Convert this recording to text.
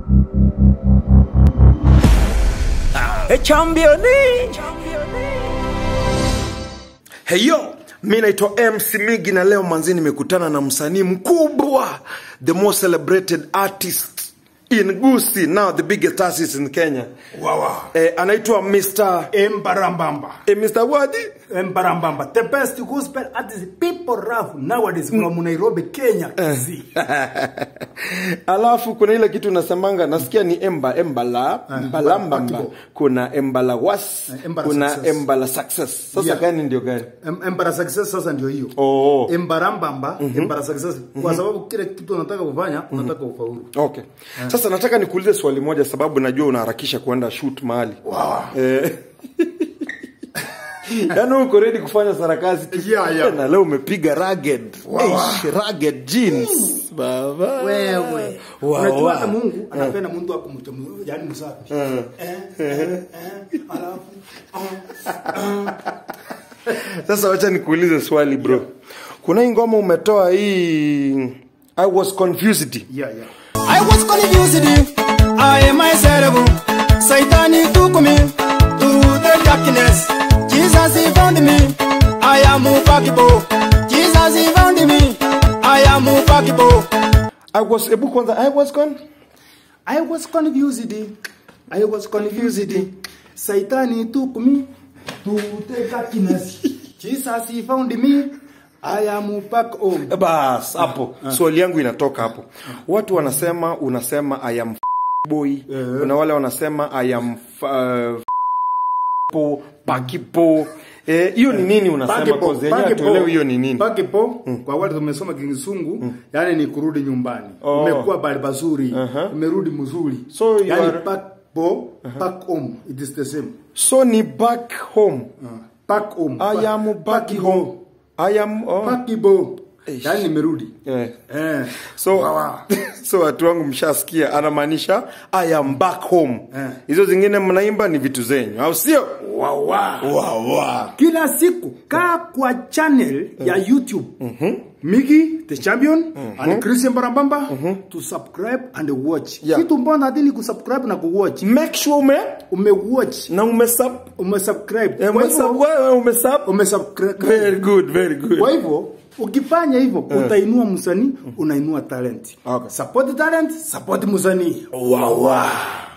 E championi Heyo, mi naitwa MC Migi na leo manzi nimekutana na msanii mkubwa, the most celebrated artist in Gusi, now the biggest artist in Kenya. Wawa. Eh, anaitwa Mr. Embarambamba. Eh, Mr. Wadi. Embarambamba. The best gospel artist people rap nowadays from Nairobi, Kenya. See. Alafu kuna ile kitu unasemanga nasikia ni emba embala mbalambamba, Bakibo. kuna embala was, Eh, Embala kuna success. embala success. Sasa Yeah. gani ndio gani? Em- Embara success sasa ndio hiyo. Oh. Embarambamba, Embara success. Kwa sababu kile kitu unataka kufanya, unataka ufaulu. Okay. Sasa nataka nikuulize swali moja sababu najua unaharakisha kuenda shoot mahali. Wow. Eh. Yaani uko ready kufanya sarakasi tu. Yeah, yeah. Na leo umepiga rugged. Wow. Eish, rugged jeans. Baba. Wewe. Wow, Unajua wow. hata Mungu anapenda mtu akumcha yani msafi. Eh, eh, eh, alafu Sasa wacha nikuulize swali bro. Kuna hii ngoma umetoa hii I was confused. yeah, yeah. I was confused. I am myself. Satan he took me to the darkness. Jesus he found me. I am unfuckable. Jesus he found me. I am unfuckable. I was ebu kwanza I was con I was confused. I was confused. Satan took me to the darkness. Jesus he found me. I am back home. bas hapo swali yangu inatoka hapo. Watu wanasema unasema I am f- boy. Kuna wale wanasema I am f- uh, po pakipo. Eh, hiyo ni nini unasema Pakipo, kwa zenyewe pakipo, tuelewe hiyo ni nini? Pakipo, kwa wale tumesoma Kizungu, yani ni kurudi nyumbani. Oh. Umekuwa bali pazuri, Uh-huh. umerudi mzuri. So you yani are- pakipo, back home, it is the same. So ni back home. Back home. I am back home. I am oh. Pakibo. Eish. Yani nimerudi. Eh. Eh. so Wawa. so watu wangu mshasikia anamaanisha i am back home Eh. hizo zingine mnaimba ni vitu zenyu au sio Wawa. wawa Kila siku kaa kwa channel ya YouTube. Migi the champion and Christian Barabamba to subscribe and watch. Yeah. Kitu mbona hadi kusubscribe na kuwatch. make sure ume Umewatch, na umesub umesubscribe. eh, Kwa umesub hivyo wewe umesub umesubscribe. very good very good Kwa hivyo ukifanya hivyo utainua msanii, unainua talent. Okay. Support talent, support msanii. wawa